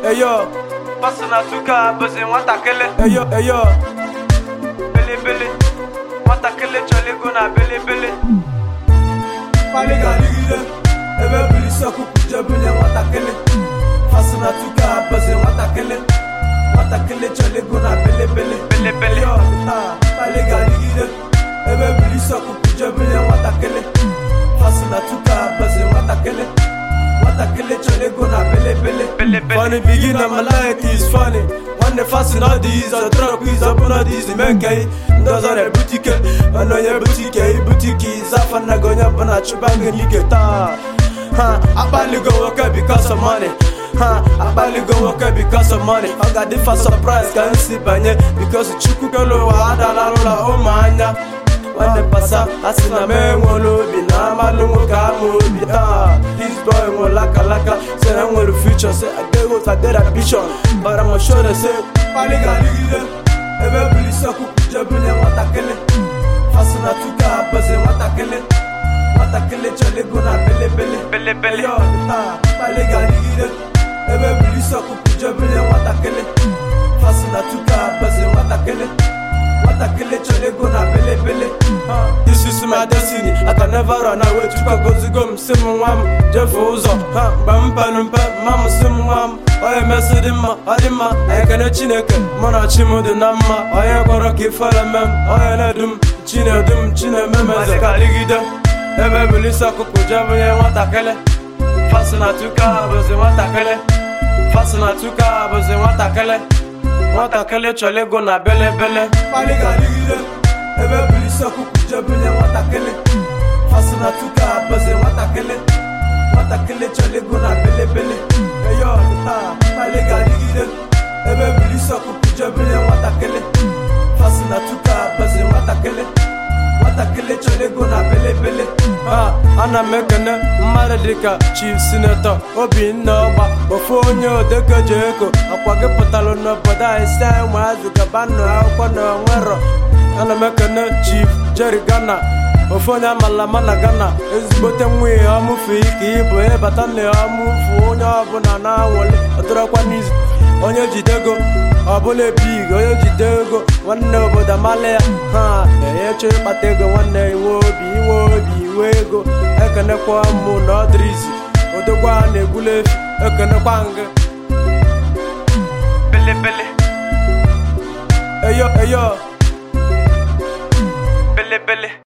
eyo Pasi na tuka bụzi nwatakịrị eyo eyo belebele nwatakịrị chọrọ ego na belebele Pali ga-adịgide ebe biri isi ọkụkụ jebunye nwatakịrị Fasị na tuka bụzi nwatakịrị nwatakịrị chọrọ ego na belebele belebele Yo, ah, Pali ga-adịgide ebe biri isi ọkụkụ jebunye nwatakịrị Fasị na tuka bụzi nwatakịrị nwatakịrị chọrọ ego na belebele belebele Funny begin and my life is funny. When the fasting all these, I drop is up on all these men gay. Those are the boutique, I know your boutique, boutique is off and I go up and I chubang and you get Huh, I barely go work out because of money. Huh, I barely go work out because of money. I got the first surprise, can't see banye because chuku kalo ada la la oh manya. When they pass up, I see na me ngolo bi na malungu ka mo bi ah. This boy mo laka laka, say I want the future, say I get what I get ambition, but I'ma show them say pali ga ligide. Ebe bili soku jebule watakele, fasina tuka baze watakele, watakele chole go na bele bele. belebele Yo, ah, pali ga ligide. Ebe bili soku jebule watakele, fasina tuka baze watakele. Watakele chole go na bele bele. Ah, This is my destiny. I can never run away. Chuka gozi go msimu wam. Jefu uzo. Ha, bampa numpa. Mama simu wam. Oye mesi di mma, ọ dị mma. Anyị kene Chineke. Mụ na chi m dị na mma. Onye kwọrọ ka ifere mem. Onye na-edu m. Chinedu m. Chineme m eze ka dịgide. Ebe bilisi ọkụkụ jebunye nwatakịrị. Fasi na tuka bụzi nwatakịrị. Fasi na tuka bụzi nwatakịrị. nwatakịrị chọrọ ego na belebele pali ga-adịgide ebe bilisi ọkụkụ jebunye nwatakịrị fasị na tuka bụzi nwatakịrị nwatakịrị chọrọ ego na belebele eyo taa pali ga-adịgide ebe bilisi ọkụkụ jebunye nwatakịrị fasị na tuka bụzi nwatakịrị nwatakịrị chọrọ ego na belebele Ah, ana m ekene mmadụ dịka chief sinetọ obinna ọgba ofu onye odekeji ego akwa gị pụtalụ n'obodo anyị si anyị ụmụazị gaba nụ akwụkwọ na onwero ana m ekene chief jerry gana ofu onye amala ama na gana ezigbote nwa ihe ọmụfu ike ịbụ ịbata na ọmụfu onye ọbụla na-anwụli ọdụrọkwa n'izu onye jidego ọbụla ebig onye jide ego nwanne obodo amala ya ha enye chọrọ ịkpata ego nwanne inwe obi inwe obi inwe ego ekenekwa mụ na ọdịrizi odogwa na-egbula efi ekenekwa ngị belebele eyo eyo belebele